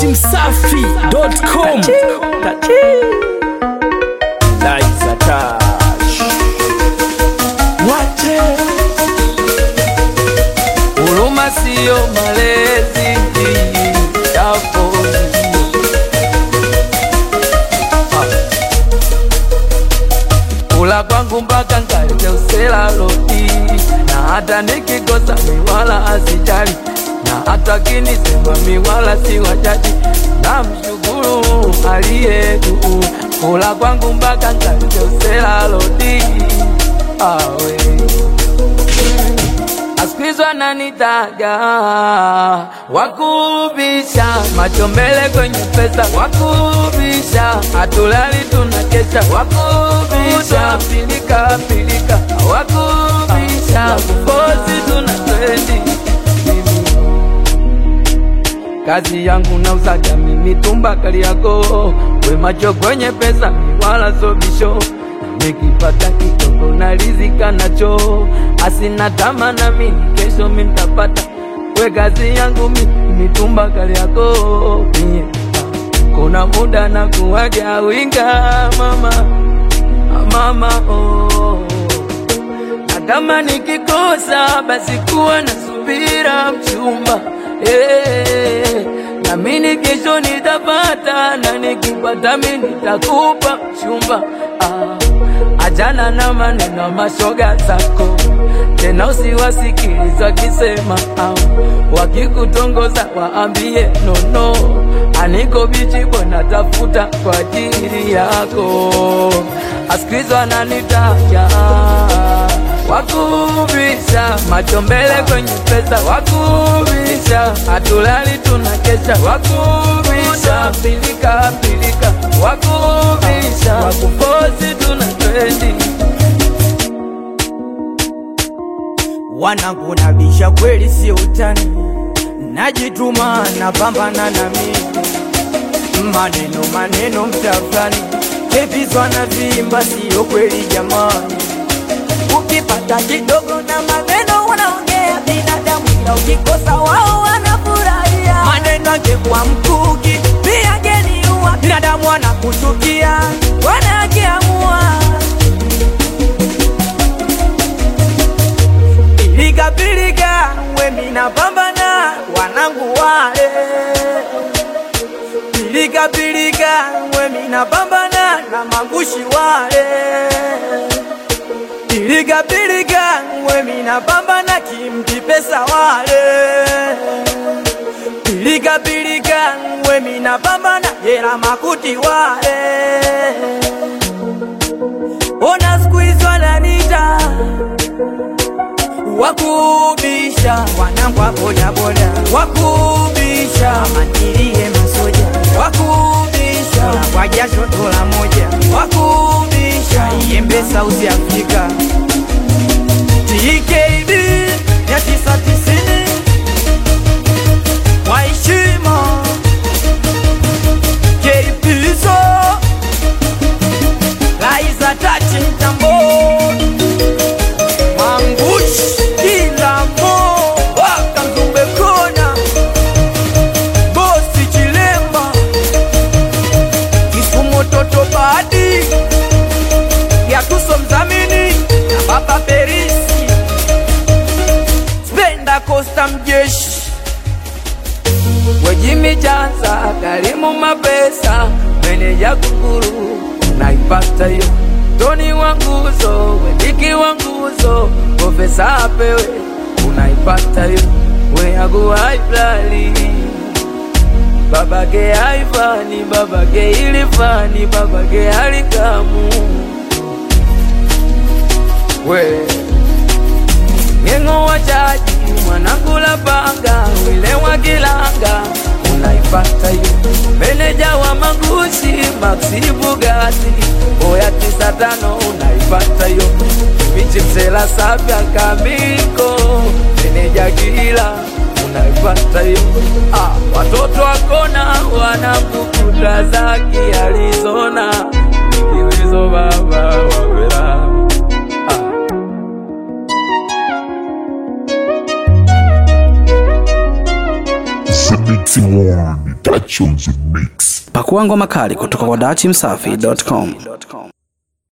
datimsafi.com Liza Touch. Wache huruma siyo malezi yapo kula kwangu mpaka nkalete usela loti na hata nikikosa miwala asijali na hata kinisema miwala si wajaji na mshukuru aliye juu kula kwangu mpaka nkalete usela loti awe asikizwa nanitaga wakubisha macho mbele kwenye pesa wakubisha hatulali tunakesha wakubisha pilika pilika wakubisha kufosi tuna trendi kazi yangu na uzaga mimi tumba kali yako we macho kwenye pesa mi wala sobisho nikipata kidogo na rizika nacho asina tama na mimi kesho mi ntapata we kazi yangu mi mitumba kali yako mie kuna muda na kuwaja winga mama mama oh. na kama nikikosa basi kuwa na subira mchumba eh, na mini kesho nitapata na nikipata mi nitakupa mchumba ah, ajana na maneno mashoga zako tena usiwasikiliza wakisema au wakikutongoza waambie nono aniko bichi bwana tafuta kwa ajili yako asikilizwa ananitaja wakubisha macho mbele kwenye pesa wakubisha hatulali tunakesha wakubisha pilika pilika wakubisha wakufosi tuna trendi wanangu nabisha kweli sio utani, najituma napambana na mimi, maneno maneno mtafani kevizwa na vimba, sio kweli jamani. Ukipata kidogo na maneno wanaongea binadamu, ila ukikosa wao wanafurahia. Maneno angekuwa mkuki pia geniua, binadamu wanakuchukia wanakiamua Pilika pilika, we mina pambana wanangu wale. Pilika pilika, we mina pambana na magushi wale. Pilika pilika, we mina pambana kimti pesa wale. Pilika pilika, we mina pambana jela makuti wale. Ona siku hizi wananita wakubisha wanangu wa bodaboda, wakubisha mantilie masoja, wakubisha kwa jasho dola moja, wakubisha iembe South Africa TKB ya tisa tisini kwa heshima KPSO Laiza Tachi Mtamboni Mangush kila mo waka Mzumbe kona bosi Chilemba Kisumu toto badi ya tuso mdhamini na baba Perisi Spenda Costa mjeshi wejimi chanza karimu mapesa meneja kukuru naipata yo toni wa nguzo wendiki wa nguzo profesa apewe unaipata yo weagu haiblali babake haifani babake ilifani babake halikamu we Ngengo wa chaji mwanakula panga wile wa kilanga unaipata hiyo meneja wa magushi Maxi Bugatti oya tisa tano unaipata hiyo michi msela sapya kamiko meneja kila unaipata hiyo ah, watoto wakona wanakukuta zaki Arizona ikiwezo baba wawela ah. Mixing One. Touch on the mix. Pakua ngoma kali kutoka kwa dachimsafi.com.